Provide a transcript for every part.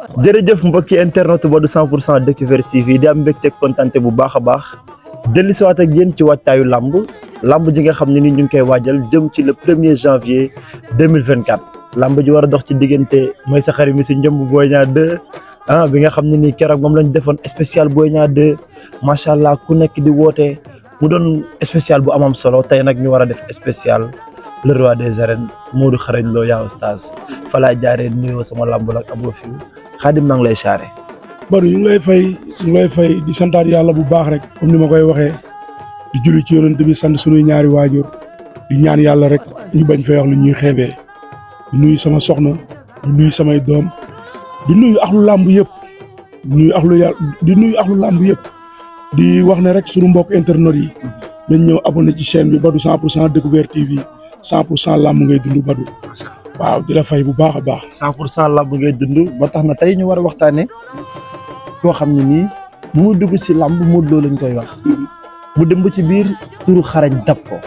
jërëjëf mbokki internet Badou 100 pour cent Découverte TV di am mbégte kontante bu baax a baax dellu si waat ak yéen ci waajtaayu làmb làmb ji nga xam ne ni ñu ngi koy waajal jëm ci le premier janvier 2024 làmb ji war a dox ci diggante mooy sa xarit mi si njëmb Boy Niang 2 ah bi nga xam ne nii keroog moom lañ defoon spécial Boy Niang 2 macha allah ku nekk di woote mu doon spécial bu amam solo tey nag ñu war a def spécial le roi des arènes Modou Xarañ Lo yaa oustaz fa laa jaaree nuyoo sama làmb la ak Abo Fiw Xaadim maa ngi lay saare Badou ñu ngi lay fay ñu ngi lay fay di santaat yàlla bu baax rek comme ni ma koy waxee di julli ci yonent bi sant sunuy ñaari waajur di ñaan yàlla rek ñu bañ fay wax lu ñuy xeebee di nuyu sama soxna di nuyu samay doom di nuyu axlu làmb yëpp di nuyu axlu yàlla di nuyu axlu làmb yëpp di wax ne rek sunu mbokk internet yi dañ ñëw abonné ci chaîne bi Badou 100 pour cent Découverte TV 100 pour cent làmb ngay dund Badou waaw di la fay bu baax a baax. 100 pour cent làmb ngay dund ba tax na tey ñu war a waxtaanee koo xam ne nii bu mu dugg ci làmb Modou Lo lañ koy wax mu dem ba ci biir turu xarañ dab ko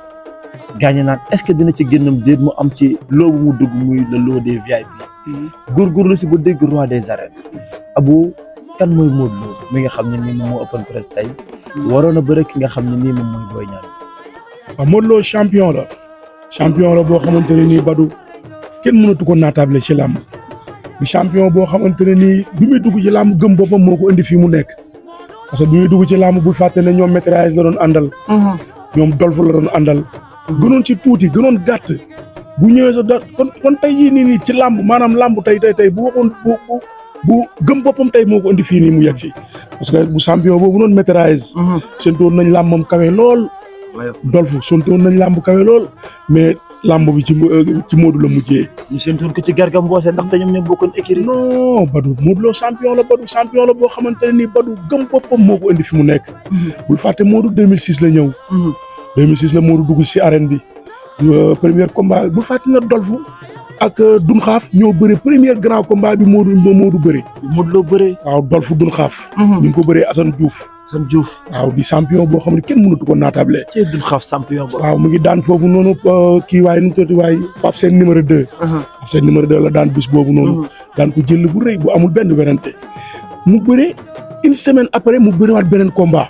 gaañe naan est-ce que dina ci génnam déet mu am ci loo bu mu dugg muy le lot des VIP góorgóorlu si ba dégg roi des arènes Abo kan mooy Modou Lo mi nga xam ne nii moom moo open press tey waroon a bëre ki nga xam ne nii moom mooy Boy Niang waaw Modou Lo champion la champion la boo xamante ne nii Badou kenn mënatu ko naatable ci làmb di champion boo xamante ne nii bi muy dugg ci làmb gëm boppam moo ko indi fii mu nekk parce que bi muy dugg ci làmb bul fàtte ne ñoom métrage la doon àndal ñoom dolf la doon àndal gënoon ci tuuti gënoon gàtt bu ñëwee sa da kon kon tey yii nii nii ci làmb maanaam làmb tey tey tey bu waxoon bu bu bu gëm boppam tey moo ko indi fii nii mu yegg si parce que bu champion boobu noonu métrage sentoon nañ làmbam kawe lool dolf sentoon nañ làmb kawe lool mais làmb bi ci ci Modou la mujjee. ñu séntu ko ci Garga Mbossé ndaxte ñoom ñoo bokkoon écurie. non Badou Modou Lo champion la Badou champion la boo xamante ne nii Badou gëm boppam moo ko indi fi mu nekk. bul fàtte Modou 2006 la ñëw. 2006 la Modou dugg si arène bi. premier combat bul fàtte na Dolfu ak Dun Xaaf ñoo bëre premier grand combat bi Modou Modou bëre. Modou Lo bëre. waaw Dolfu Dun Xaaf. ñu ngi ko bëree Assane Diouf. Assane Diouf. waaw di champion boo xam ne kenn mënatu ko naatable. ci Dun Xaaf champion boobu. waaw mu ngi daan foofu noonu kii waaye nu mu tuddati waaye Pape Sène numéro 2. Pape Sène numéro 2 la daan bis boobu noonu. daan ko jël bu rëy bu amul benn werante mu bëre une semaine après mu bëriwaat beneen combat.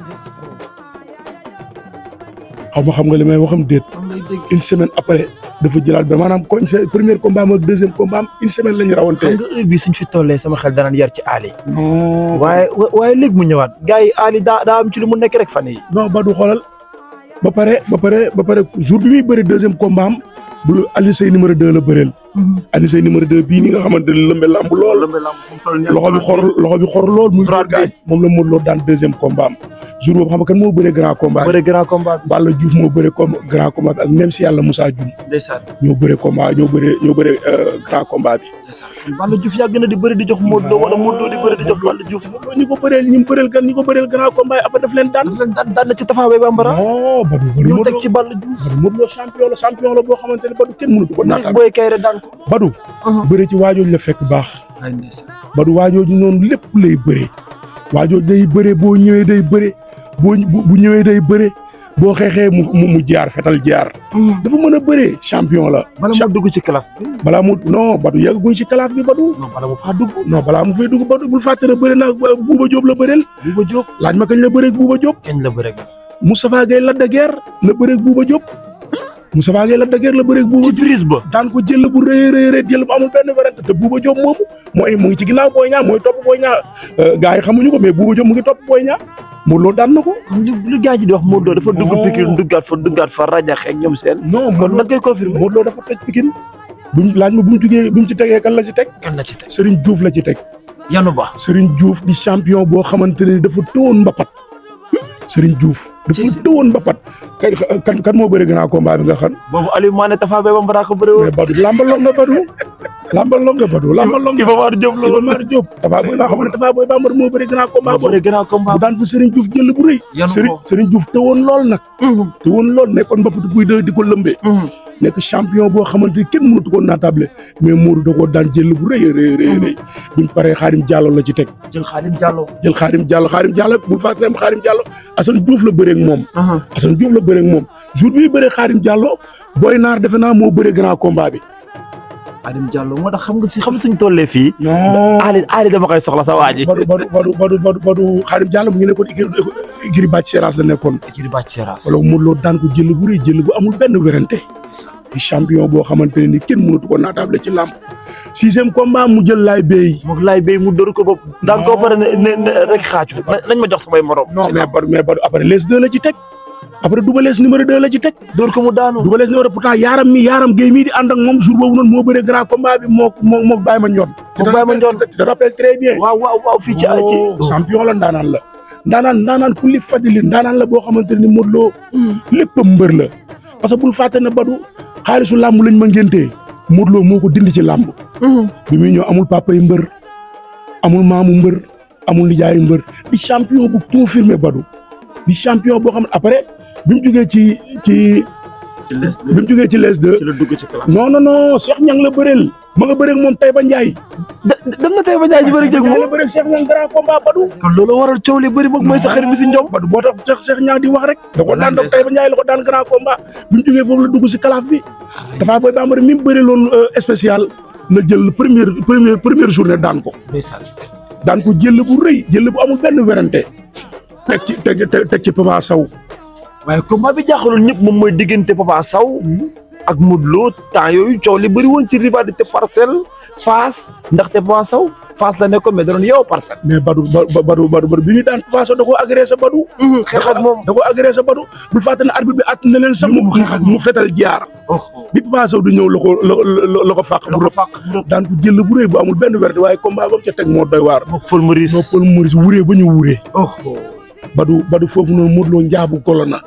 xaw ma xam nga li may waxam déet. une semaine après dafa jëlaat ba maanaam koñ sa premier combat am ak deuxième combat am une semaine la ñu rawante. xam nga heure bii suñ fi tollee sama xel danaan yar ci Ali. non waaye waaye léegi mu ñëwaat gars yi Ali daa daa am ci lu mu nekk rek fan yi non Badou xoolal ba pare ba pare ba pare jour bi muy bëri deuxième combat am bu Aliou Seye numéro 2 la bëreel. Aliou Seye numéro 2 bii ni nga xamante ne lëmbe lamb lool. loxo bi xor loxo bi xor lool. muy droite bi moom la Modou Lo daan deuxième combat am jour boobu xam nga kan moo bëree grand combat bi. bëre grand combat bi. Balla Diouf moo bëree com grand combat bi ak même si yàlla Moussa Dioum ndeysaan ñoo bëree combat ñoo bëree ñoo bëree grand combat bi. ndeysaan Balla Diouf yàgg na di bëri di jox Modou Lo wala Modou Lo di bëri di jox Balla Diouf. loolu ñi ko bëreel ñi mu bëreel gan ñi ko bëreel grand combat yi après daf leen daan. daf leen daan daan na ci Tafa Bay Bambara. non Badou Badou ñu Modou teg Lo ci Balla Diouf. Badou Modou Lo champion la champion la boo xamante ne Badou kenn mënatu ko naataal. Boy Kayre daan ko. Badou bëre ci waajooju la fekk baax. ay ndeysaan. Badou waajooju noonu lépp lay bëree waajooju day bëree boo ñëwee day bëree boo bu ñëwee day bëree boo xeexee mu mu mu jaar fetal jaar. dafa mën a bëree champion la. bala moo dugg ci kalaf bi. balaa mu non Badou yeggaguñ ci kalaaf bi Badou. non bala mu faa dugg. non balaa mu fay dugg Badou bul fàtte ne bëri naa Bouba Diop la bëreel Bouba Diop. laaj ma kañ la bëreeg Bouba Diop kañ la bëre. Moustapha Gueye Lac de Guiers la bëreeg Bouba Diop Moustapha Gueye Lac de Guiers la bëreeg Bouba ci Diop prise ba. daan ko jël bu rëy a rëy rëy jël bu amul benn werante te Bouba Diop moomu mooy mu ngi ci ginnaaw Boy Niang mooy topp Boy Niang gars yi xamuñu ko mais Bouba Diop mu ngi topp Boy Niang Modou Lo daan na ko. lu lu gars yi di wax Modou Lo dafa dugg Non. Pikine duggaat fa duggaat fa rajax ak ñoom seen. non kon nag koy confirmer. Modou Lo dafa toj Pikine buñ laaj ma bu mu jugee bu mu ci tegee kan la ci teg kan la ci teg. Serigne Diouf la ci teg Yanu Ba. Serigne Diouf di champion boo xamante ne dafa tëwoon mbapat Serigne Diouf dafa Ci- tëwoon mbapat kan kan kan moo bëri grand combat bi nga xam boobu Aliou Mané Tafa Bay Bambara ko bëre woon. mais Badou lambalong nga Badou lambalong nga Badou lambalong nga Iba Mar Diop la Iba woon. Mar Diop Tafa Boy nga xam ne Tafa Boy Bambara moo bëri grand combat moo boobu bëre grand combat. bu daan fa Serigne Diouf jël bu rëy Yanu Serigne ko. Serigne Diouf tëwoon lool nag tëwoon lool nekkoon mbapatu buy de di ko lëmbee nekk champion boo xamante ni kenn mënatu ko naatable mais Modou da koo daan jël bu rëy a rëy rëy rëy buñ paree Xaadim Diallo la ci teg jël Khadim Diallo. jël Xaadim Diallo Xaadim Diallo bu fàttali am Xaadim Diallo Assane Diouf la bëree ak moom Assane Diouf la bëree ak moom jour bi muy bëree Xaadim Diallo Boy Naar defe naa moo bëree grand combat bi Khadim Diallo moo tax xam nga fi xam suñ tollee fii. non Ali Ali dama koy soxla sa waa ji. Badou Badou Badou Badou Badou Badou Khadim Diallo mu ngi nekkoon igri igri bàcc Seras la nekkoon ci di bàcc Seras. wala Modou Lo daan ko jël bu rëy jël bu amul benn werante di champion boo xamante ne ni kenn mënatu ko naatable ci làmb sixième combat mu jël laay béy moom laay béy mu dóor ko bopp. daan koo pare ne ne ne rek xaaju. na- nañ ma jox samay morom. non mais Badou mais Badou après les deux la ci teg après Double Less numéro deux la ci teg dóor ko mu daanu. Double Less numéro pourtant yaaram mi yaaram géey mii di ànd ak moom jour boobu noonu moo bëree grand combat bi moo moo moo Baye Mandione Mook Baye Mandione. tu te rappelles très bien waaw waaw waaw fii ci ci. Oh, champion la ndaanaan la ndaanaan ndaanaan ku li fadili ndaanaan la boo xamante ne ni Modou Lo lépp mbër la parce que bul fàtte ne Badou xaalisu làmb lañ ma ngéntee Modou Lo moo ko dindi ci làmb bi muy ñëw amul papa yi mbër amul maamu mbër amul nijaayu mbër di champion bu confirmé Badou di champion boo xam ne après bi mu jugee ci ci ci les bi mu jugee ci les deux ci la dugg ci classe. non non non Cheikh Niang la bëreel ma nga bëreeg moom Taïba Ndiaye. dem na tey ba jaay ji bëri jëg la moom. bëreeg Cheikh Niang grand combat Badou. kon loolu waral coow li bëri moom mooy sa xarit mi si njom. Badou boo tax Cheikh Cheikh Niang di wax rek. da ko daan doog Taïba Ndiaye la ko daan grand combat bi mu jugee foofu la dugg si kalaaf bi. dafaa booy bambara mi mu bëri loon spécial la jël première première première journée daan ko. ndeysaan. daan ko jël bu rëy jël bu amul benn werante. teg ci teg teg ci Papa Sow. waaye combat bi jaaxaloon ñëpp moom mooy diggante Papa Sow ak Modou Lo temps yooyu coow li bëri woon ci rivalité parcelle Fass ndaxte Papa Sow Fass la nekkoon mais da doon yeewoo parcelle. mais Badou Ba Badou Badou Badou bi muy daan Papa Sow da koo agressé Badou. xeex ak moom. da koo agressé Badou bul fàtte ne arbitre bi at na leen sax mu mu fetal jaar. bi Papa Sow du ñëw la ko la la la ko fàq bu rëb fàq daan ko jël bu rëy bu amul benn werte waaye combat ba mu ca teg moo doy waar. moom Paul Maurice. noo Paul Maurice wuree ba ñu wuree. oh Badou Badou foofu noonu Modou Lo njaabu golo na.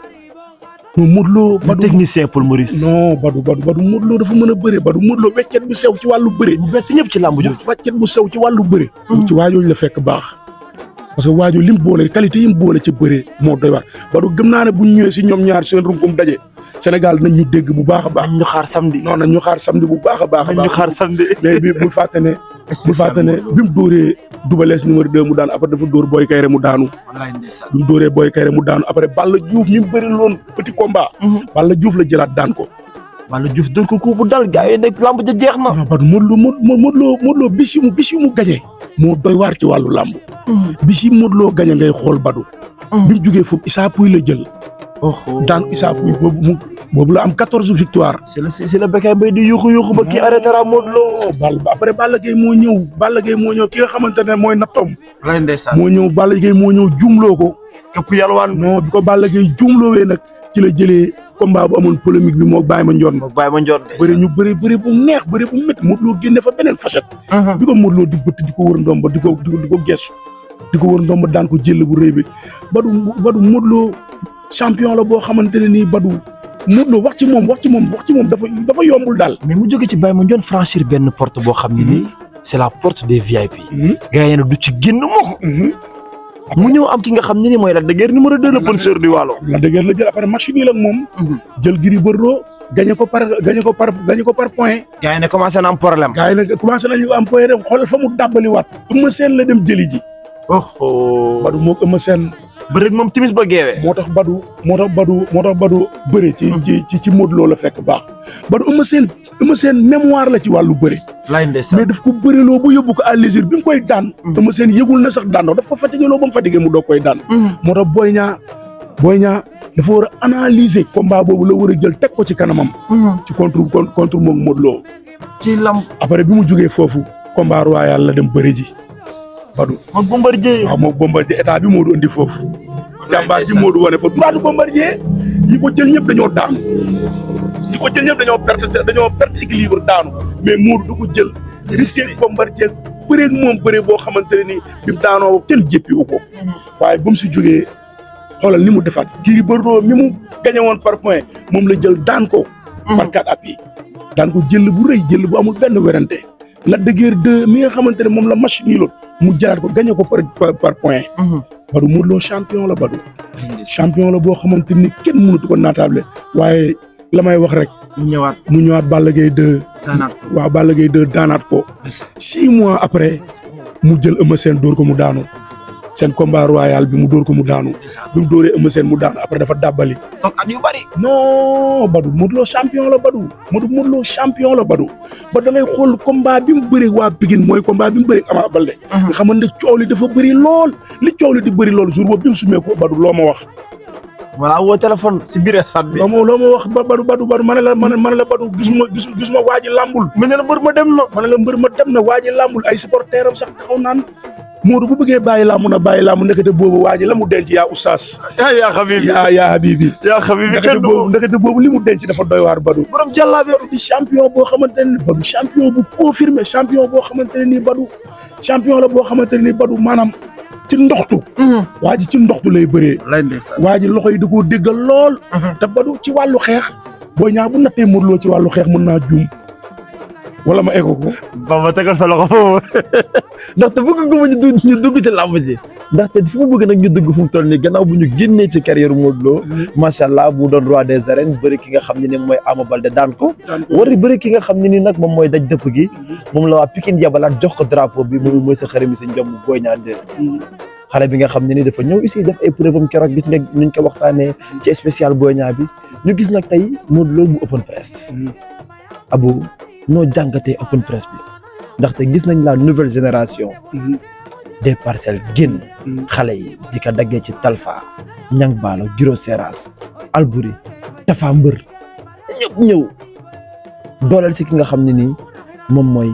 non Modou Lo le Badou technicien Paul Maurice. non Badou Badou Badou Modou Lo dafa mën a bëre Badou Modou Lo weccet bu sew ci wàllu bëre. bu bett ñëpp ci làmb jooju. weccet bu sew ci wàllu bëre. Mhm. ci waajooju la fekk baax. parce que waajoo lim boole qualité yi mu boole ci bëre moo doy waar Badou gëm naa ne bu ñu ñëwee si ñoom ñaar seen runkum daje Sénégal nañ ñu dégg bu baax a baax. nañ ñu xaar samedi. non nañ ñu xaar samedi bu baax a baax a nañ ñu baax. xaar samedi. mais bi bul fàtte ne bul fàtte ne bi mu dóoree Double Less numéro 2 mu daan après dafa dóor Boy Kayre mu daanu wallaay ndeysaan. bi mu dóoree Boy Kayre mu daanu après Balla Diouf mi mu bëri loon petit combat Balla Diouf la jëlaat daan ko Balla Diouf dër ko ku bu dal gars yi nekk làmb ja jeex na. non Badou Modou Lo Modou Modou Lo Modou Lo bis yu mu bis yu mu gañe moo doy waar ci wàllu làmb bis yi Modou Lo gañe ngay xool Badou bi mu jógee foofu Issa Pouye la jël daan Issa Pouye boobu mu boobu la am quatorze victoire c'est la c'est la Bécaye Mbaye di yuuxu yuuxu ba kii arrêté ra Modou Lo. oh Balla après Balla Gaye moo ñëw Balla Gaye moo ñëw ki nga xamante ne mooy nattoom wallaay ndeysaan. moo ñëw Balla Gaye moo ñëw jumloo ko képp yalwaan. non bi ko Balla Gaye jumloowee nag ci la jëlee combat bu amoon polémique bi moo Baye Mandione moom bàyyi ma njoon. bëri ñu bëri bëri bu neex bëri bu métti Modou Lo génne fa beneen facette bi ko Modou Lo di bëtt di ko wër ndomba di ko di ko di ko gestu di ko wër ndomba daan ko jël bu rëy bi Badou Badou Modou Lo champion la boo xamante ne nii Badou Modou Lo wax ci moom wax ci moom wax ci moom dafa dafa yombul daal. mais mu jóge ci bàyyi ma njoon franchir benn porte boo xam ne nii c'est la porte des VIP. Mhm. gars yi nag du ci génn mukk Mhm. mu ñëw am ki nga xam ne ni mooy Lac de Guiers numéro 2 le puncheur du Waalo. la dëgër la jël après match nii ak moom. jël Gris Bordeaux gagné ko par gagné ko par gagné ko par point. gars yi ne commencé na am problème. gars yi nag commencé nañu am point rek xoolal fa mu dàbbaliwaat. Eumeu Sène la dem jëli ji. oh Badou moo Eumeu Sène ba rek moom timis ba geewee. moo tax Badou moo tax Badou moo tax Badou bëre ci ci ci ci Modou Lo la fekk baax Badou Eumeu Sène Eumeu Sène mémoire la ci wàllu bëre. laay ndeysaan. mais daf ko bëreloo ba yóbbu ko à l'usure bi mu koy daan. Mhm. Eumeu Sène yëgul na sax daan daf ko fatigué loo ba mu fatigué mu doog koy daan. moo tax Boy Niang Boy Niang dafa war a analyser combat boobu la war a jël teg ko ci kanamam. ci contre con- contre moom Modou Lo ci lamb après bi mu jógee foofu combat royal la dem bëri ji Badou moom Bombardier. waaw moom Bombardier état bi moo du indi foofu. jàmbaar ji moo du wane fa droit Bombardier ñi ko jël ñëpp dañoo daanu ñi ko jël ñëpp dañoo perte seen dañoo perte équilibre daanu mais Modou du ko jël risqué Bombardier bëree ak moom bëree boo xamante ne nii bi mu daanoo kenn jéppiwu ko waaye ba mu si jógee xoolal ni mu defaat Gris Bordeaux mi mu gagné woon par point moom la jël daan ko. par quatre appuis daan ko jël bu rëy jël bu amul benn werante Lac de Guiers 2 mi nga xamante ne moom la match nii loon mu jëlaat ko gagné ko par par par point Badou Modou Lo champion la Badou champion la boo xamante ni kenn mënatu ko naataable waaye la may wax rek mu ñëwaat mu ñëwaat Balla Gaye 2 daanaat waaw Balla Gaye 2 daanaat ko six mois après mu jël Eumeu Sène dóor ko mu daanu seen combat royal bi mu dóor ko mu daanu bi mu dóoree Eumeu Sène mu daanu après dafa dàbbali donc at yu bari. non Badou Modou Lo champion la Badou Modou Modou Lo champion la Badou ba da ngay xool combat bi mu bëri waa Pikine mooy combat bi mu bëri Ama Baldé nga xamante ne coow li dafa bëri lool li coow li di bëri lool jour boobu bi mu sumee ko Badou loo ma wax voilà woo téléphone si biir stade bi. loo ma loo ma wax ba Badou Badou Badou ma ne la ma ne ma ne la Badou gisuma gis gisuma waa ji làmbul mu ne la mbër ma dem na. ma ne la mbër ma dem na waa ji làmbul ay supporter am sax taxaw naan Modou bu bëggee bàyyi làmb na bàyyi làmb ndekete boobu waa ji la mu denc yaa oustaz yaa yaa xabibi yaa yaa habibi yaa xabibi ndekete kenn du boobu ndekete boobu li mu denc dafa doy waar Badou borom jàllaabe. di champion boo xamante ne Badou champion bu confirmé champion boo xamante ne nii Badou champion la boo xamante ne nii Badou maanaam ci ndoxtu waa ji ci ndoxtu lay bëree lay ndeysaan. waa ji loxo yi da koo déggal lool te Badou ci wàllu xeex boo ñaa bu nattee Modou Lo ci wàllu xeex mën naa juum wala ma ego ko Bamba tegal sa loxo foofu ndaxte bëgg nga ma ñu dugg ñu dugg ci làmb ji ndaxte fi mu bëgg nag ñu dugg fu mu toll nii gannaaw bu ñu génnee ci carrière Modou Lo macha allah mu doon roi des arènes bëri ki nga xam ne ni mooy Ama Baldé daan ko war a bëri ki nga xam ne ni nag moom mooy daj dëpp gi moom la waa Pikine yabalaat jox ko drapeau bi moom mooy sa xërëmi si njom Boy Niang 2 xale bi nga xam ne ni dafa ñëw ici def ay preuve am keroog gis nga nuñ ko waxtaanee ci spécial Boy Niang bi ñu gis nag tey Modou Lo mu open press Abou noo jàngatee open press bi ndaxte gis nañ la nouvelle génération des parcelles génn xale yi di ko daggee ci Talfa Ñang Baalo Giro Seras Albouri Tafa Mbër ñëpp ñëw dooleel si ki nga xam ne nii moom mooy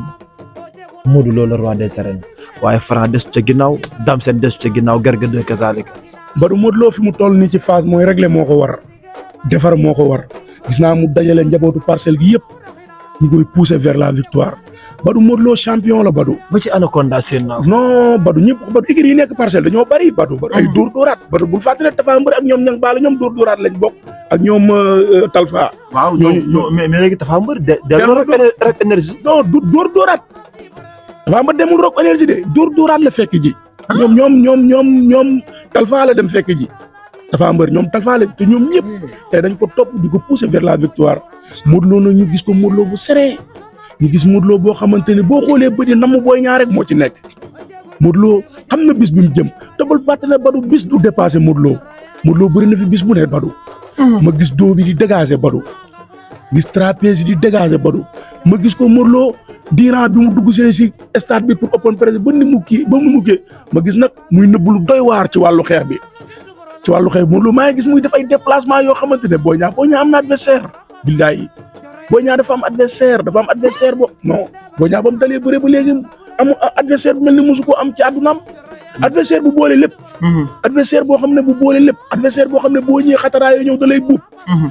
Modou Lo le roi des arènes waaye Franc des ca ginnaaw Dame Sène des ca ginnaaw Garga de kazalika Badou Modou Lo fi mu toll nii ci phase mooy régler moo ko war defar moo ko war gis naa mu dajale njabootu parcelle gi yëpp ñu koy pousser vers la victoire Badou Modou Lo champion la Badou ba ci Anaconda seen naaw non Badou ñëpp Badou écuries yi nekk parcelle dañoo bari Badou Badou ay dóor dóoraat Badou bul fàtte ne Tafa Mbër ak ñoom ñang baala ñoom dóor dóoraat lañ bokk ak ñoom euh, Talfa waaw ñooñu- ñooñu mais mais léegi Tafa Mbër de delloo rek éner- rek énergie non du dóor dóoraat Tafa Mbër demul rok énergie de dóor dóoraat la fekk ji ñoom ñoom ñoom ñoom ñoom Talfa la dem fekk ji Tafa Mbër ñoom Talfa la te ñoom ñëpp tey dañ ko topp di ko pousser vers la victoire Modou Lo nag ñu gis ko Modou Lo bu seree ñu gis Modou Lo boo xamante ni boo xoolee bëri namm booy ñaar rek moo ci nekk Modou Lo xam na bis bi mu jëm te bul fàtte ne Badou bis du dépassé Modou Lo Modou Lo bëri na fi bis bu ne Badou ma gis doo bi di dégager Badou gis trapèze di dégager Badou ma gis ko Modou Lo diiran bi mu dugg see si stade bi pour open press ba ni mu kii ba mu mukkee ma gis nag muy nëbb lu doy waar ci wàllu xeex bi ci wàllu xeex Modou Lo maa ngi gis muy def ay déplacement yoo xamante ne Boy Niang Boy Niang am na adversaire billahi Boy Niang dafa am adversaire dafa am adversaire bo non Boy Niang ba mu dalee bëre ba léegi am adversaire bu mel ni mosu ko am ci àddunaam adversaire bu boole lépp adversaire boo xam ne bu boole lépp adversaire boo xam ne boo ñëwee xataraayoo ñëw da lay buub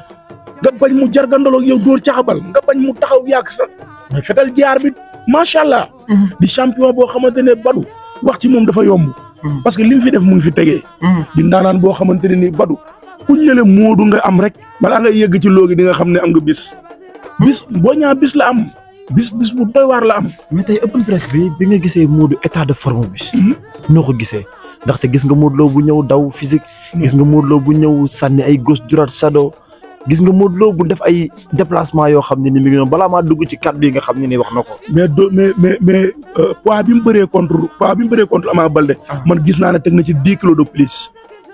nga bañ mu jargandaloo ak yow dóor caxabal nga bañ mu taxaw yàgg sa mais fetal jaar bi macha allah. di champion boo xamante ne Badou wax ci moom dafa yomb. parce que li mu fi def mu ngi fi tegee. di ndaanaan boo xamante ne nii Badou kuñ ne la Modou nga am rek balaa nga yegg ci loogi di nga xam ne am nga bis. bis boo ñaa bis la am bis bis bu doy waar la am. mais tey open press bi bi nga gisee Modou état de forme bi. Mhm. noo ko gisee ndaxte gis nga Modou Lo bu ñëw daw physique. gis nga Modou Lo bu ñëw sànni ay gauche droite shadow. gis nga Modou Lo bu def ay déplacement yoo xam ne ni mi ngi noonu balaa maa dugg ci kàddu yi nga xam ne ni wax na ko. mais do mais mais mais euh, poids bi mu bëree contre poids bi mu bëree contre Ama Baldé Ah. man gis naa ne teg na ci dix kilos de plus.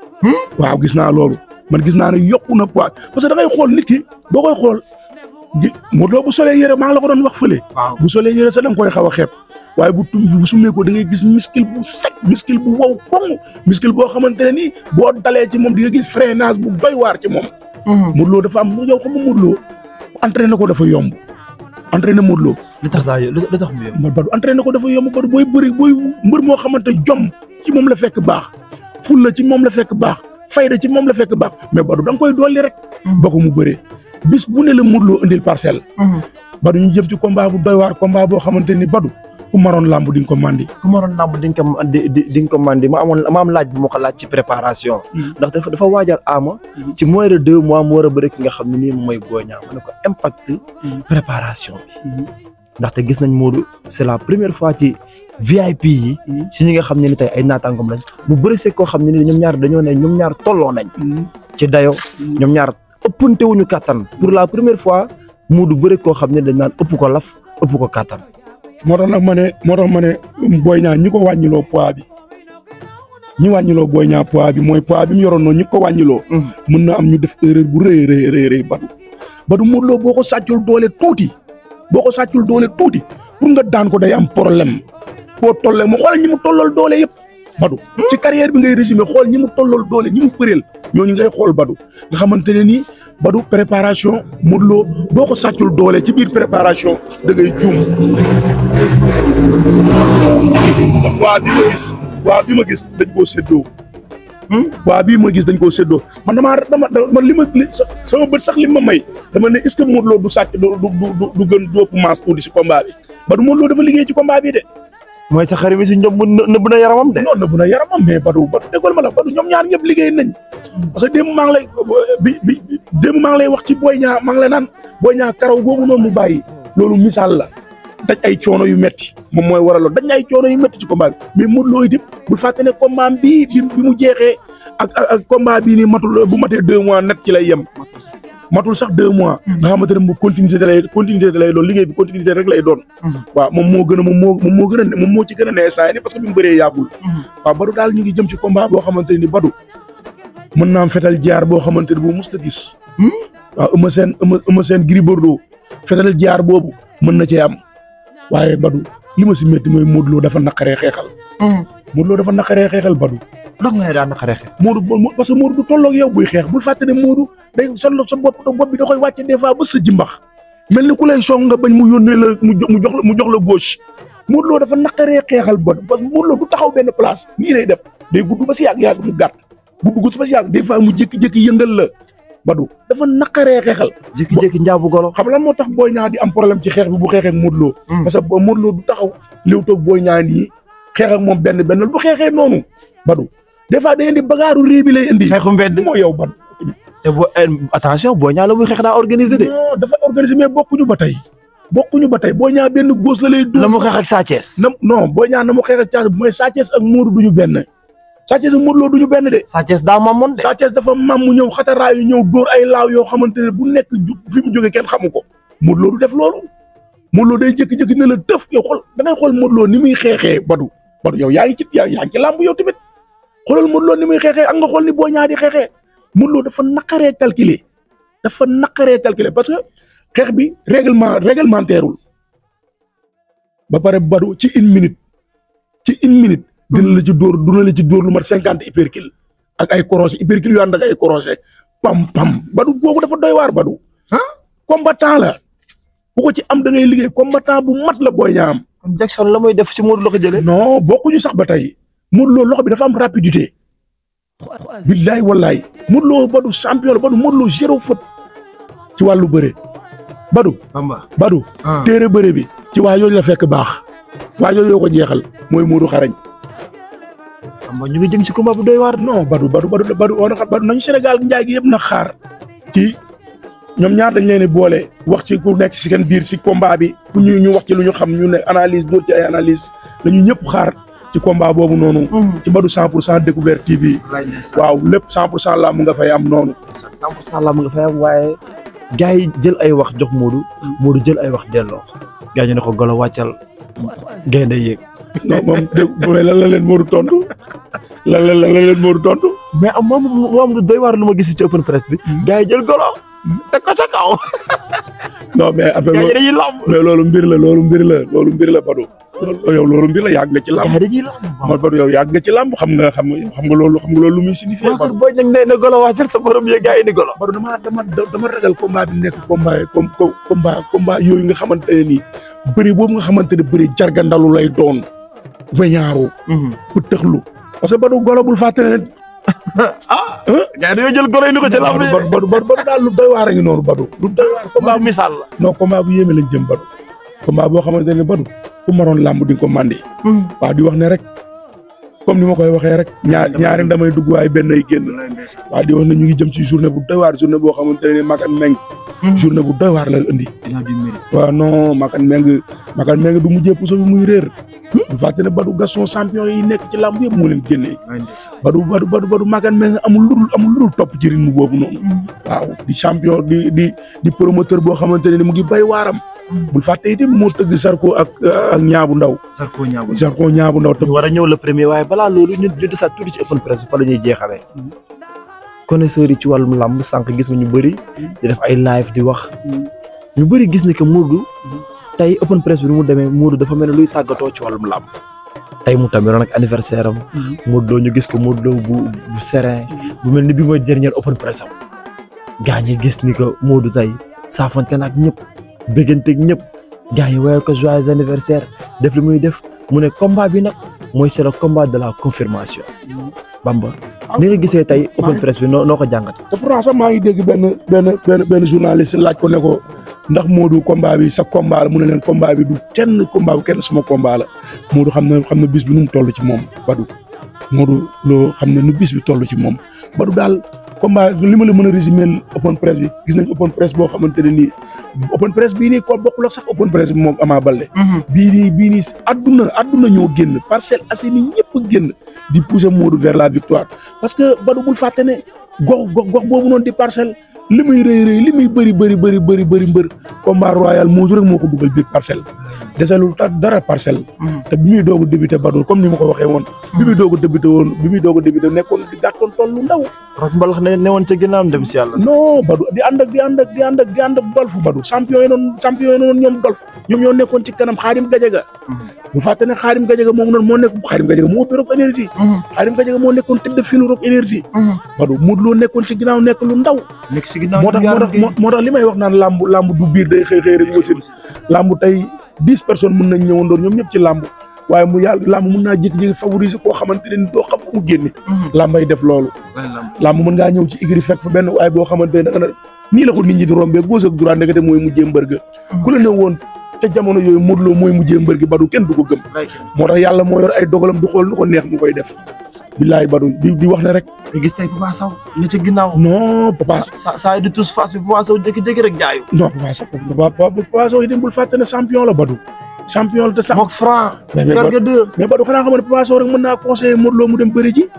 waaw gis naa loolu man gis naa ne yokku na poids parce que da ngay xool nit ki boo koy xool gi Modou Lo bu solee yére maa ngi la ko doon wax fële. waaw bu solee yére sax da nga koy xaw a xeeb waaye bu tum bu sumee ko da ngay gis muscle bu sec muscle bu wow koŋŋ muscle boo xamante ne nii boo dalee ci moom di nga gis freinage bu doy waar ci moom. Modou Lo dafa am yow xam nga Modou Lo entraîné ko dafa yomb entraîné Modou Lo li tax daa li tax mu yem. man Badou entraîné ko dafa yomb Badou booy bëri booy mbër moo xamante jom ci moom la fekk baax fulla ci moom la fekk baax fayda ci moom la fekk baax mais Badou da nga koy dolli rek. ba ko mu bëree bis bu ne la Modou Lo indil parcelle. Badou ñu jëm ci combat bu doy waar combat boo xamante ni Badou ku maroon làmb di nga ko mandi. ku ma doon làmb di nga ko di di di nga ko mandi ma amoon ma am laaj bu ma ko laaj ci préparation. ndax dafa dafa waajal Ama. ci moins de deux mois mu war a bëri ki nga xam ne nii moom mooy Boy Niang ma ne ko impact. préparation bi. ndaxte gis nañ Modou c'est la première fois ci VIP yi. si ñi nga xam ne ni tey ay naataangoom lañ mu bëri see koo xam ne ni ñoom ñaar dañoo ne ñoom ñaar tolloo nañ. ci dayo ñoom ñaar ëppante wuñu kàttan pour la première fois Modou bëri koo xam ne dañ naan ëpp ko laf ëpp ko kàttan. moo tax nag ma ne moo tax ma ne Boy Niang ñi ko wàññiloo poids bi ñi wàññiloo Boy Niang poids bi mooy poids bi mu yoroon noonu ñi ko wàññiloo. mën na am ñu def erreur bu rëy rëy rëy rëy Badou. Badou Modou Lo boo ko sàccul doole tuuti boo ko sàccul doole tuuti pour nga daan ko day am problème boo tollee mu xoolal ñi mu tollool doole yëpp Badou. ci carrière bi ngay résumé xool ñi mu tollool doole ñi mu bëreel ñooñu ngay xool Badou nga xamante ne nii Badou préparation Modou Lo boo ko sàccul doole ci biir préparation da ngay juum. waa bi ma gis waa bi ma gis dañ koo séddoo. waa bii ma gis dañ koo séddoo man damaa dama man li ma li sama bët sax li ma may dama ne est-ce que Modou Lo du sàcc du du du du gën du ëpp masse tuuti si combat bi ba du Modou Lo dafa liggéey ci combat bi de. mooy sa xarit mi si ñoom nëbb na yaramam de. non nëbb na yaramam mais Badou Badou déggoon ma la Badou ñoom ñaar ñëpp liggéey nañ parce que démb maa ngi lay bi bi démb maa ngi lay wax ci Boy Niang maa ngi lay naan Boy Niang karaw googu noonu mu bàyyi loolu misaal la daj ay coono yu metti moom mooy waral loolu daj ay coono yu metti ci combat bi mais Modou Lo itam bul fàtte ne combat bi bi bi mu jeexee ak ak combat bii nii matul bu matee deux mois net ci lay yem matul sax deux mois. nga xamante ne mu continuité da lay continuité da lay doon liggéey bi continuité rek lay doon. waaw moom moo gën a moom moo moom moo gën a moom moo ci gën a nee saa yi parce que bi mu bëree yàggul. waaw Badou daal ñu ngi jëm ci combat boo xamante ne ni Badou mën naa am fetal jaar boo xamante ne bu mosut a gis. waaw Eumeu Sène Eumeu Eumeu Sène Gris Bordeaux fetal jaar boobu mën na cee am waaye Badou li ma si métti mooy Modou Lo dafa naqaree xeexal. Modou Lo dafa naqaree xeexal Badou. ndax nga daan naqaree xeex. Modou parce que Modou du tolloog yow buy xeex bul fàtte ne Modou day sol sa bopp bopp bi da koy wàcce des fois ba sa jimbax mel ni ku lay song nga bañ mu yónnee la mu jox mu jox la mu jox la gauche Modou Lo dafa naqaree xeexal Badou parce que Modou Lo du taxaw benn place nii lay def day gudd ba si yàgg yàgg mu gàtt bu dugg ba si yàgg des fois mu jékki-jékki yëngal la Badou dafa naqaree xeexal. jékki-jékki njaabu golo. xam lan moo tax Boy Niang di am problème ci xeex bi bu xeexee ak Modou Lo. parce que Modou Lo du taxaw léew toog Boy Niang nii xeex ak moom benn benn bu xeexee noonu Badou des fois day indi bagaaru réew bi lay indi. xeexu mbedd moo yow Badou. te bo attention Boy Niang la muy xeex daa organisé de. non dafa organisé mais bokkuñu ba tey bokkuñu ba tey Boy Niang benn góos la lay. la mu xeex ak Sa Thiès. na non Boy Niang na mu xeex ak Sa Thiès mooy Sa Thiès ak Modou duñu benn Sa Thiès ak Modou Lo duñu benn de. Sa Thiès daa mamoon de. Sa Thiès dafa mam mu ñëw xataraayu ñëw dóor ay laaw yoo xamante ne bu nekk fi mu jógee kenn xamu ko Modou Lo du def loolu Modou Lo day jékki-jékki ne la tëf yow xool da ngay xool Modou Lo ni muy xeexee Badou Badou yow yaa ngi ci yaa ngi ci làmb yow tamit xoolal Modou Lo ni muy xeexee ak nga xool ni Boy Niang di xeexee Modou Lo dafa naqaree calculer dafa naqaree calculer parce que xeex bi règlement réglementairewul ba pare Badou ci une minute ci une minute. dina la ci dóor dina la ci dóor lu mat cinquante hypercule ak ay crochet hypercule yu ànd ak ay crochet pam pam Badou boobu dafa doy waar Badou. ah combattant la bu ko ci am da ngay liggéey combattant bu mat la Boy Niang am. kon Jackson la muy def si Modou Lo ko jëlee. non bokkuñu sax ba tey Modou Lo loxo bi dafa am rapidité. billaay wallaay Modou Lo Badou champion la Badou Modou Lo zéro faute ci wàllu bëre Badou. Bamba. Badou. téere bëre bi ci waa yooyu la fekk baax waa yooyu yoo ko jeexal mooy Modou xarañ. Bamba ñu ngi jëm si combat bu doy waar. non Badou Badou Badou Badou woon na Badou nañu Sénégal njaay gi yëpp na xaar ci ñoom ñaar dañ leen di boole wax ci ku nekk si seen biir si combat bi ku ñu ñu wax ci lu ñu xam ñu ne analyse dóor ci ay analyse lañu ñëpp xaar ci combat boobu noonu. ci Badou 100 pour cent découverte TV. waaw lépp 100 pour cent la mu nga fay am noonu. 100 pour cent la mu nga fay am waaye gars yi jël ay wax jox Modou Modou jël ay wax delloo gars ñu ne ko golo wàccal gaynde yéeg. non moom dégg nga lan la leen Modou tontu lan la lan la leen Modou tontu. mais am moom moom lu doy waar lu ma gis ci open press bi. gars yi jël golo teg ko ca kaw. non mais affaire gars yi dañuy lamb. mais loolu mbir la loolu mbir la loolu mbir la Badou. loolu yow loolu mbir la yàgg nga ci lamb. gars yi dañuy lamb. man Badou yow yàgg nga ci lamb xam nga xam nga xam nga loolu xam nga loolu lu muy signifié. waaw booy ñag nee na golo wàccal sa borom yee gars yi ni golo. Badou dama dama dama ragal combat bi nekk combat comme combat combat yooyu nga xamante ne nii bëri boobu nga xamante ne bëri jargandalu lay doon. weñaaru bu tëxlu parce que Badou golo bul fàtte ne ah gars yi dañoo jël golo yi ni ko ci lamb Badou Badou Badou daal lu doy waar a ngi noonu Badou lu doy waar combat misaal la non combat bu yéeme lañ jëm Badou combat boo xamante ne Badou ku maroon làmb di nga ko mandi waaw di wax ne rek comme ni ma koy waxee rek ñaar ñaari damay dugg waaye benn ay génn waaw di wax ne ñu ngi jëm ci journée bu doy waar journée boo xamante ne Makan Meng journée bu doy waar la indi waaw non Makan Meng Makan Meng du mujjee puso bi muy réer bu fàtte ne Badou Gaston champion yi nekk ci làmb yëpp moo leen génnee Badou Badou Badou Badou Makan Meng amul ludul amul ludul topp ci rythme boobu noonu waaw di champion di di di promoteur boo xamante ne ni mu ngi bay waaram bul fàtte itam moo tëgg Sarko ak ak ñaabu ndaw Sarko ñaabu Sarko ñaabu ndaw te ñu war a ñëw le premier waaye balaa loolu ñu ñu desaat tuuti ci open press fa la ñuy jeexalee connaisseurs yi ci wàllum làmb sànq gis nga ñu bëri di def ay live di wax ñu bëri gis ni que Modou tey open press bi nu mu demee Modou dafa mel ne luy tàggatoo ci wàllum làmb tey mu tamit nag anniversaire am Modou Lo ñu gis ko Modou Lo bu bu serein bu mel ni bi mooy dernier open press am gaa ñi gis ni que Modou tey saafante na ak ñëpp bégganteeg ñëpp gaa ñi woyal ko joyeux anniversaire def li muy def mu ne combat bi nag mooy c'est le combat de la confirmation Bamba ni nga gisee tey open press bi noo noo ko jàngat te pourtant sax maa ngi dégg benn benn benn benn journaliste laaj ko ne ko ndax Modou combat bi sa combat la mu ne leen combat bi du kenn combat bu kenn suma combat la Modou xam na xam na bis bi nu mu toll ci moom Badou Modou loo xam ne nu bis bi toll ci moom Badou daal combat li ma la mën a résumer open press bi gis nañ open press boo xamante ne nii open press bii nii ko bokkul ak sax open press bi moom Ama Baldé bii nii bii nii adduna adduna ñoo génn Parcelles Assainies ñëpp a génn di pousser Modou vers la victoire parce que Badou bul fàtte ne gox gox gox boobu noonu di parcelle li muy rëy rëy li muy bëri bëri bëri bëri bëri mbër combat royal Modou rek moo ko dugal biir parcelle desalul ta dara parcelle te bi muy doog a débuté Badou comme ni ma ko waxee woon bi muy doog a débuté woon bi muy doog a débuté nekkoon di gàttoon toll lu ndaw rok mbalax ne ne woon ca ginnaawam dem si yàlla non Badou di ànd ak di ànd ak di ànd ak di ànd ak dolfu Badou champion yi noonu champion yi noonu ñoom dolf ñoom ñoo nekkoon ci kanam Xaadim Gajaga bu fàtte ne Xaadim Gajaga moom noonu moo nekk Xaadim Gajaga moo ëppee Rock énergie Xaadim Gajaga moo nekkoon tëdd filu Rock énergie Badou Modou Lo nekkoon ci ginnaaw nekk lu ndaw nekk si ginnaaw moo tax moo tax moo tax li may wax naan làmb làmb du biir day xëy xëy rek wasin làmb tey dix personnes mën nañ ñëwandoor ñoom ñëpp ci làmb waaye mu yàlla làmb mën naa jékki-jékki favoriser koo xamante ne doo xam fu mu génne làmbay def loolu làmb mën ngaa ñëw ci igri fekk fa benn waaye boo xamante ne da nga na nii la ko nit ñi di rombee gauche ak droite ndekete mooy mujjee mbër ga ku la ne woon ca jamono yooyu Modou Lo mooy mujjee mbër gi Badou kenn du ko gëm moo tax yàlla moo yor ay dogalam du xool nu ko neex mu koy def billaay Badou di di wax ne rek nga gis tey Papa Sow ne ca ginnaaw non Papa sa saa yi di tous face bi Papa Sow jékki-jékki rek jaayu non Papa Sow Papa Papa Sow itam bul fàtte ne champion la Badou champion la te sax mook franc mais mais garga deux mais Badou xanaa xam ne Papa Sow rek mën naa conseiller Modou Lo mu dem bëri ji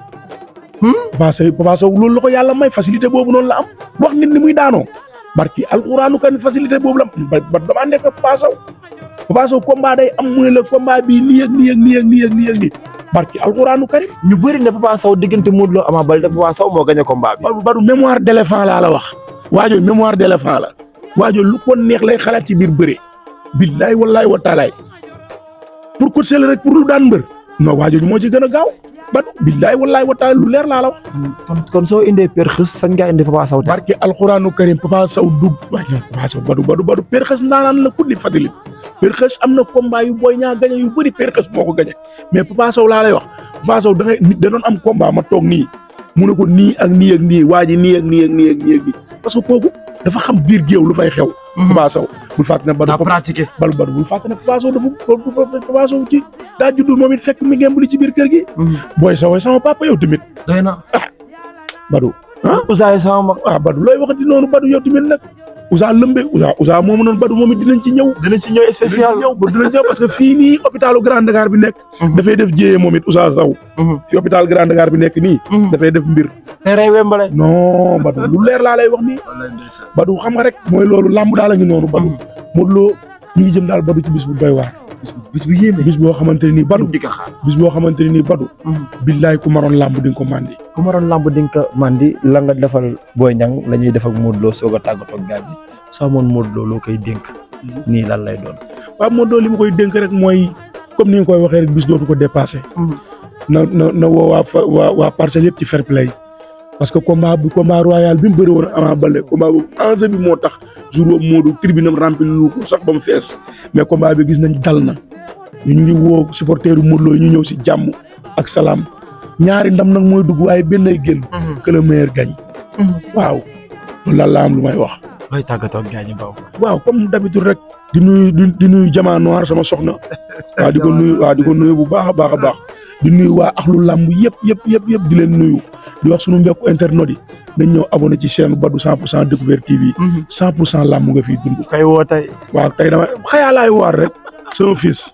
Papa Sow Papa Sow loolu la ko yàlla may facilité boobu noonu la am wax nit ni muy daanoo barki alxuraanu kan facilité boobu la am ba ba damaa nekk Papa Sow Papa Sow combat day am mu ne la combat bii nii ak nii ak nii ak nii ak nii ak nii barki alxuraanu karim ñu bëri ne Papa Sow diggante Modou Lo Ama Baldé Papa Sow moo gagné combat bi Badou Badou mémoire d'éléphant laa la wax waajoo mémoire d'éléphant la waajoo lu ko neex lay xalaat ci biir bëre billaay wallaay wa taalaay pour coach la rek pour lu daan mbër non waajoo moo ci gën a gaaw Badou billaay wallaay wa taalaay lu leer laa la wax kon kon soo indee per xës sañ ngaa indi Papa Sow barki alxuraanu karim Papa Sow dug waaye non Papa Sow Badou Badou Badou per xës ndaanaan la kuddi fadili per xës am na combat yu booy ñaa gañe yu bëri per xës moo ko gañe mais Papa Sow laa lay wax Papa Sow da ngay nit da doon am combat ma toog nii mu ne ko nii ak nii ak nii waa ji nii ak nii ak nii ak nii ak nii parce que kooku dafa xam biir géew lu fay xew Papa Sow bul fàtte ne daa Badou pratiqué Badou Badou bul fàtte ne Papa Sow dafa Papa Sow ci daa juddu moom it fekk mi ngeen buli ci biir kër gi booy Sow sama papa yow tamit doy na Badou Ousseyn sama mag ah Badou looy waxati noonu Badou yow tamit nag Ousa lëmbe Ousa Ousa moomu noonu Badou moom it dinañ ci ñëw. dinañ ci ñëw spécial dinañ ci ñëw ba dinañ ñëw parce que fii nii hôpitalu Grand Dakar bi nekk. dafay def jéeye moom it Ousa Sow. fi hôpital Grand Dakar bi nekk nii. dafay def mbir. te rey wembale. non Badou lu leer laa lay wax nii. Badou xam nga rek mooy loolu làmb daal la ngi noonu Badou. Modou Lo ñu ngi jëm daal Badou ci bis bu doy waar. bis bu yéeme. bis boo xamante ne nii Badou. di ko xaar. bis boo xamante ne nii Badou. billaay ku maroon làmb di nga ko mandi. ku ma doon lamb di nga ko mandi la nga defal Boy Niang la ñuy def ak Modou Lo soog a tàggatoo ak gars yi soo amoon Modou Lo loo koy dénk. nii lan lay doon. waaw Modou Lo li ma koy dénk rek mooy comme ni nga koy waxee rek bis dootu ko dépassé. na na na woo waa fa waa waa parcelle yëpp ci fair play parce que combat bu combat royal bi mu bëri woon Ama Baldé combat boobu enjeu bi moo tax jour boobu Modou tribune am rempli lu ko sax ba mu fees mais combat bi gis nañ dal na ñu ngi woo supporteru Modou Lo ñu ñëw si jàmm ak salaam ñaari ndam nag mooy dugg waaye benn ay génn que le meilleur gagne waaw loolu daal la am lu may wax. looy tàggatoo ak gars yi baw waaw comme d'habitude rek di nuyu di nuyu Jama Noir sama soxna waaw di ko nuyu waaw di ko nuyu bu baax a baax a baax di nuyu waa axlu làmb yëpp yëpp yëpp yëpp di leen nuyu di wax sunu mbokku internet yi nañ ñëw abonné ci chaîne Badou 100 pour cent Découverte TV 100 pour cent làmb nga fiy dund kay woo tey waaw tey dama xayaa laay waar rek sama fils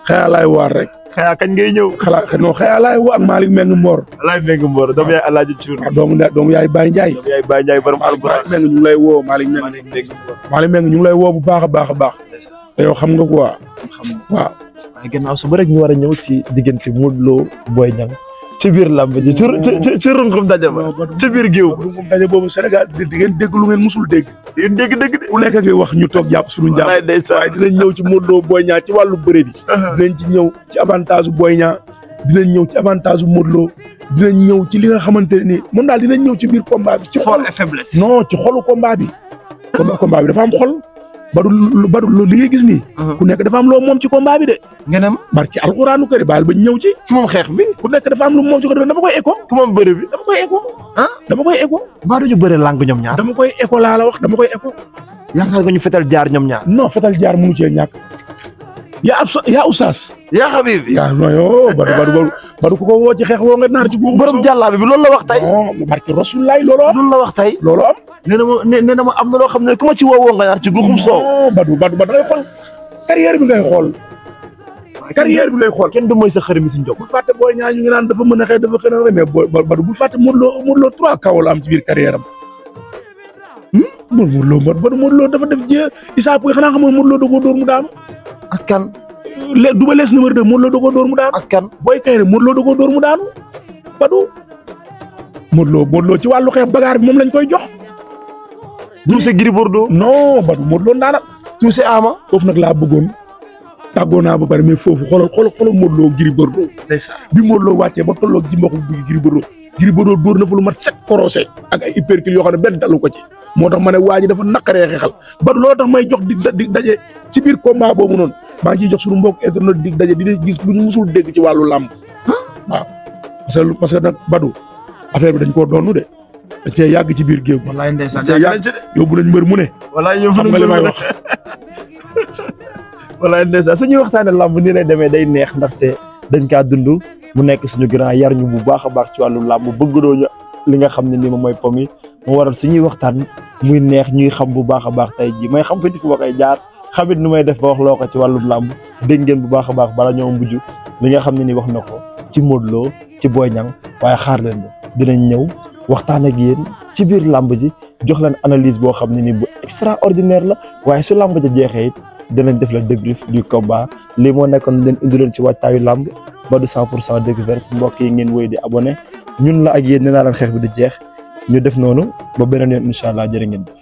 xëyaa laay waar rek xëyaa kañ ngay ñëw xalaa non xëyaa laay woo ak Malick Meng Mbor alaay Meng Mbor doomu yaay Alaaji Cuun waaw doomu nda- doomu yaay Baye Ndiaye doomu yaay Baye Ndiaye borom alquran Malick Meng ñu ngi lay woo Malick Meng Malick Meng Mbor Malick Meng ñu ngi lay woo bu baax a baax a baax te yow xam nga quoi xam nga waaw waaye gannaaw suba rek ñu war a ñëw ci diggante Modou Lo Boy Niang ci biir làmb ji ci ci ci runkum daje ba ci biir géew ba moom daje boobu Sénégal di di ngeen dégg lu ngeen musul dégg yéen dégg dégg de ku nekk ngay wax ñu toog jàpp suñu njàmm wallaay ndeysaan waaye dinañ ñëw ci Modou Lo Boy Niang ci wàllu bëre bi dinañ ci ñëw ci avantage bu Boy Niang dinañ ñëw ci avantage bu Modou Lo dinañ ñëw ci li nga xamante ne nii moom daal dinañ ñëw ci biir combat bi ci xol et faiblesse non ci xolu combat bi combat combat bi dafa am xol badu lu badu lu li ngay gis nii ku nekk dafa am loo moom ci combat bi de ngenam barki alxuraanu kër baal ba ñëw ci ki moom xeex bi ku nekk dafa am lu moom ci ko dama koy écho ki moom bëre bi dama koy écho ah dama koy écho mbaa duñu bëre làng ñoom ñaar dama koy écho laa la wax dama koy écho yaakaar nga ñu fetal jaar ñoom ñaar non fetal jaar mënu cee ñàkk yaa ab yaa usaas yaa xabibi yaa non yo badu badu badu badu ku ko woo ci xeex woo nga naar ci guub borom jàllaabi bi loolu la wax tey non barki rasulaay loolu am loolu la wax tey loolu am nee na ma nee na ma am na loo xam ne ku ma ci woowoo nga ñaar ci guxum soow non badu badu badu ngay xool carrière bi ngay xool carrière bi ngay xool kenn du mooy sa xarit mi si njob bul fàtte booy ñaa ñu ngi naan dafa mën a xëy dafa xëy na mais booy badu bul fàtte Modou Lo Modou Lo trois kaw la am ci biir carrière am Modou Lo Modou Modou Lo dafa def jë Issa Pouye xanaa xam nga Modou Lo da koo dóor mu daanu ak kan le Double Less numéro deux Modou Lo da koo dóor mu daanu ak kan Boy Kayre Modou Lo da koo dóor mu daanu badu Modou Lo Modou Lo ci wàllu xeex bagaar bi moom lañ koy jox tuuse Gris Bordeaux non badu Modou Lo ndaana tuuse Ama foofu nag laa bëggoon tàggoo naa ba pare mais foofu xoolal xoolal xoolal Modou Lo Gris Bordeaux ndeysaan bi Modou Lo wàccee ba tolloog ji mboq bi Gris Bordeaux Gris Bordeaux dóor na fa lu mat sept croisé ak ay hypercule yoo xam ne benn dalu ko ci moo tax ma ne waa ji dafa naqaree xeexal ba loolu tax may jox di di daje ci biir combat boobu noonu maa ngi ciy jox suñu mbokk internet di daje di gis lu ñu musul dégg ci wàllu làmb waaw parce que parce que nag Badou affaire bi dañ koo doonu de dañ cee yàgg ci biir géew gi wallaay ndeysaan Te yàgg yóbbu nañ mbër mu ne wallaay ñoom xam nga li may wax wallaay ndeysaan suñuy waxtaane làmb nii lay demee day neex ndaxte dañ kaa dund mu nekk suñu grand yar ñu bu baax a baax ci wàllu làmb bëggloo ñu li nga xam ne nii moom mooy pom yi mu waral suñuy waxtaan muy neex ñuy xam bu baax a baax tey ji may xam fi di fu ma koy jaar xamit nu may def ba wax loo ko ci wàllum làmb dégg ngeen bu baax a baax bala ñoo mujj li nga xam ne ni wax na ko ci Modou Lo ci Boy Niang waaye xaar leen dinañ ñëw waxtaan ak yéen ci biir làmb ji jox leen analyse boo xam ne ni bu extraordinaire la waaye su làmb ja jeexee it dinañ def la débrief du combat lii moo nekkoon leen indiloon ci waajtaayu làmb Badou 100 pour cent découverte mbokk yi ngeen woy di abonné ñun la ak yéen nee naa leen xeex bi du jeex ñu def noonu ba beneen yoon incha allah jërë ngeen